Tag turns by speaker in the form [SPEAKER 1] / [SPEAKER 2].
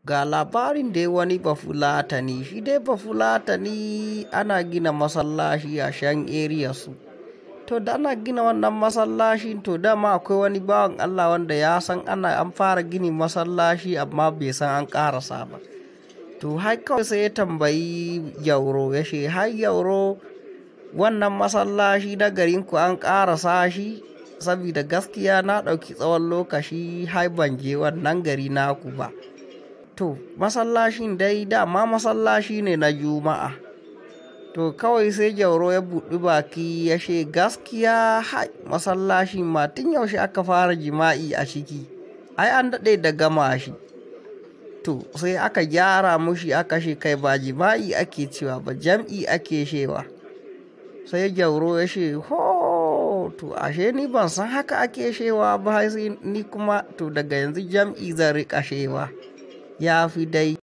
[SPEAKER 1] ga labarin dai wani bafulatani shi dai bafulatani ana gina masallaci a shan area su to da ana gina wannan masallacin to dama akwai wani bawan Allah wanda ya san ana an fara gini masallaci amma bai san an karasa ba to har kawai sai ya tambayi yauro ya ce har yauro wannan masallaci na garin ku an karasa shi saboda gaskiya na ɗauki tsawon lokaci har ban je wannan gari naku ba to masallacin dai dama masallaci ne na juma'a to kawai sai jauro ya buɗi baki ya ce gaskiya hai masallacin ma tun yaushe aka fara jima'i a ciki ai an daɗe da gama shi to sai aka gyara mushi aka ce kai ba jima'i ake cewa ba jam'i ake shewa sai jauro ya ce ho to ashe ni ban san haka ake shewa ba sai ni kuma to daga yanzu jam'i zan riƙa shewa ya fi dai